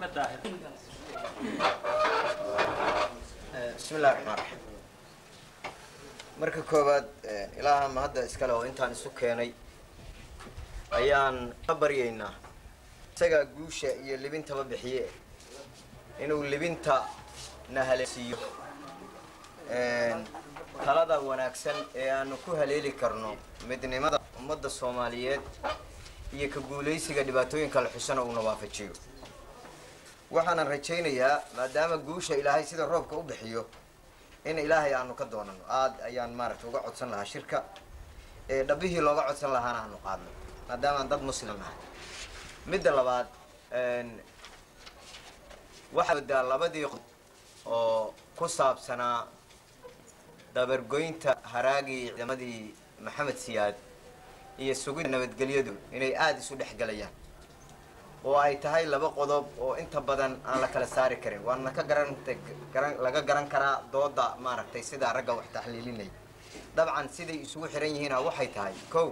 maxamed daahir bismi illahi raxmaan raxiim marka koowaad ilaaha mahadda iskale oo intaan isu keenay ayaan ka baryaynaa isagaa guusha iyo libintaba bixiye inuu libinta na haleesiiyo talada wanaagsan ee aanu ku haleeli karno midnimada ummadda soomaaliyeed iyo ka guulaysiga dhibaatooyinka la xusana uuna waafajiyo waxaanan rajaynayaa maadaama guusha ilaahay sida roobka u bixiyo in ilaahay aanu ka doonano aada ayaan maaragtay uga codsan lahaa shirka ee dhabbihii looga codsan lahaana aanu qaadno maadaamaan dad muslim nahay midda labaad waxaa wadaa labadii qod oo ku saabsanaa dabargoynta haraagii ciidamadii maxamed siyaad iyo sugidda nabadgelyadu inay aada isu dhex galayaan oo ay tahay laba qodob oo inta badan aan la kala saari karin waana ka garanta garan laga garan karaa dooda maaragtay sidaa ragga wax taxliilinay dabcan siday isugu xiran yihiina waxay tahay kow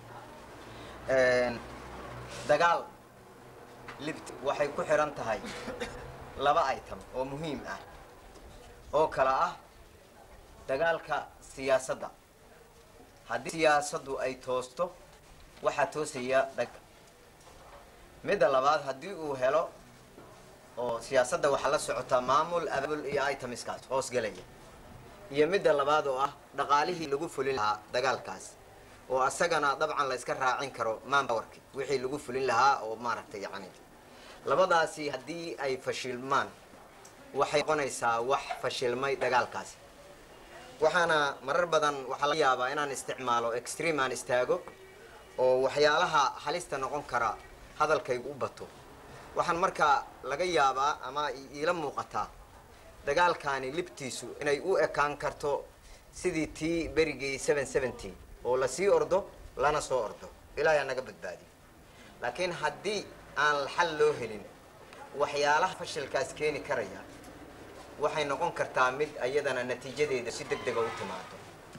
dagaal libt waxay ku xiran tahay laba item oo muhiim ah oo kala ah dagaalka siyaasadda haddii siyaasaddu ay toosto waxaa toosaya dhag midda labaad haddii uu helo oo siyaasadda waxaa la socotaa maamul abaabul iyo itemiskaas hoos gelaya iyo midda labaad oo ah dhaqaalihii lagu fulin lahaa dagaalkaas oo asagana dabcan la iska raacin karo manpowerki wixii lagu fulin lahaa oo maaragtay yacni labadaasi haddii ay fashilmaan waxay noqonaysaa wax fashilmay dagaalkaasi waxaana marar badan waxaa laga yaabaa inaan isticmaalo extreme aan istaago oo waxyaalaha halista noqon kara hadalkaygu u bato waxaan markaa laga yaabaa ama iila muuqataa dagaalkaani libtiisu inay u ekaan karto sidii tii berigii seven seventy oo lasii ordo lana soo ordo ilaahay naga badbaadiyo laakiin haddii aan xal loo helin waxyaalaha fashilkaas keeni karaya waxay noqon kartaa mid iyadana natiijadeeda si deg dega u timaado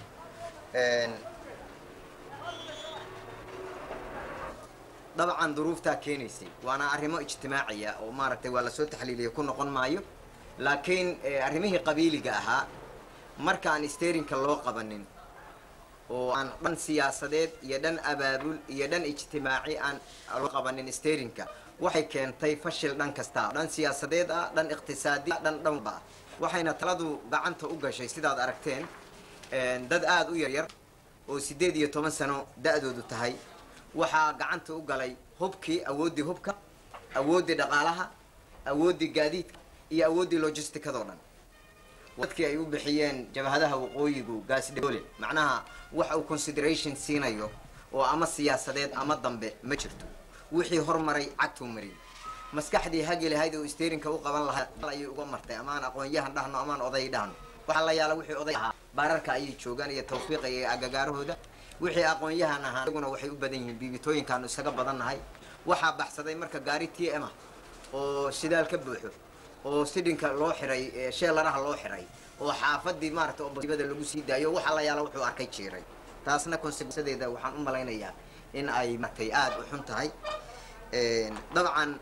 dabcan duruuftaa keenaysay waana arrimo ijtimaaciya oo maaragtay waa lasoo taxliiliya ku noqon maayo laakiin arrimihii qabiiliga ahaa markaan sterinka loo qabanin oo aan dhan siyaasadeed iyo dhan abaabul iyo dhan ijtimaaci aan loo qabanin sterinka waxay keentay fashil dhan kasta dhan siyaasadeed ah dhan iqtisaadi dhan dhanba ah waxayna taladu gacanta u gashay sidaad aragteen dad aada u yaryar oo siddeed iyo toban sano da-doodu tahay waxaa gacanta u galay hubkii awooddii hubka awooddii dhaqaalaha awooddii gaadiidka iyo awooddii logisticadoo dhan dadkii ay u bixiyeen jabhadaha waqooyigu gaasdhole macnaha wax uu consideration siinayo oo ama siyaasadeed ama dambe ma jirto wixii hormaray cagtuu mariyay maskaxdii hagi lahayd oo sterinka u qaban lahaa ayay uga martay amaan aqoon-yahan dhahno amaan oday dhahno waxaa la yaala wixii oday ahaa baararka ayay joogaan iyo tawfiiqa iyo agagaarahooda wixii aqoon-yahan ahaa iyaguna waxay u badan yihiin biibitooyinkaanu isaga badannahay waxaa baxsaday marka gaari t m ah oo shidaal ka buuxo oo sidhinka loo xiray sheelaraha loo xiray oo xaafadii maarata oobada lagu sii daayo waxaa la yaala wuxuu arkay jiiray taasna konsesadeeda waxaan u malaynayaa in ay martay aada u xun tahay dabcan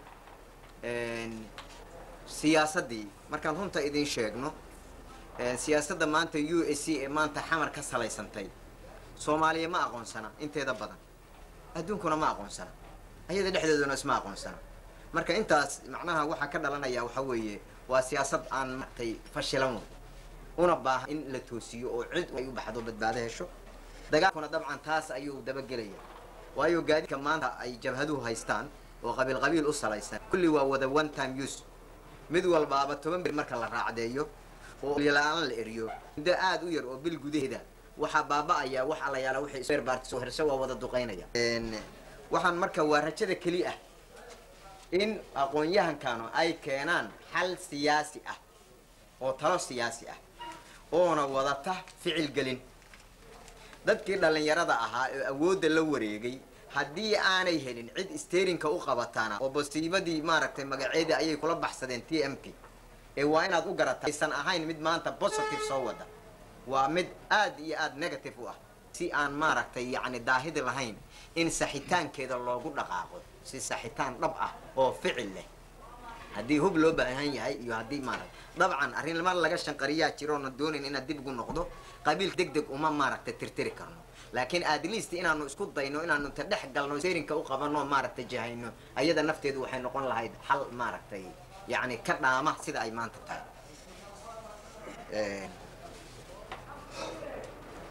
siyaasaddii markaan runta idin sheegno siyaasadda maanta u s c ee maanta xamar ka salaysantay soomaaliya ma aqoonsana inteeda badan adduunkuna ma aqoonsana ayada dhexdeeduna isma aqoonsana marka intaas macnaha waxaa ka dhalanaya waxa weeye waa siyaasad aan martay fashilan una baahan in la toosiyo oo cid ay u baxdo badbaado hesho dagaalkuna dabcan taas ayuu dabagelaya waayo gaadiidka maanta ay jabhaduhu haystaan oo qabiil qabiil u salaysan kulli waa wada one time use mid walbaaba toban bil marka la raacdeeyo oo la-aan la eriyo muddo aada u yar oo bil gudaheeda waxaa baaba-aya wax alla yaala wixii sberbaartis oo herse waa wada duqeynaya waxaan marka waa rajada keli ah in aqoon-yahankanu ay keenaan xal siyaasi ah oo talo siyaasi ah oona wadata ficil gelin dadkii dhallinyarada ahaa ee awoodda la wareegay haddii aanay helin cid sterinka u qabataana oo bosiibadii maaragtay magaceedii ayay kula baxsadeen t m k ee waa inaad u garata aysan ahayn mid maanta positive soo wada waa mid aada iyo aada negative u ah si aan maaragtay yacni daahidi lahayn in saxitaankeeda loogu dhaqaaqo si saxitaan dhab ah oo ficil leh haddii hub loo baahan yahay iyo haddii maaragta dabcan arrinlama laga shanqariyaa jiroona doonayn inaad dib ugu noqdo qabiil deg deg uma maaragtay tirtiri karno laakiin at least inaanu isku dayno inaanu ta dhex galno serinka u qabano maaragtay jahayno ayada nafteedu waxay noqon lahayd xal maaragtay yacni ka dhaama sida ay maanta tahay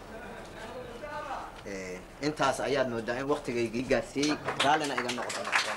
intaas ayaad moodaa in waktigaygii gaarsiiyey raallina iga noqdo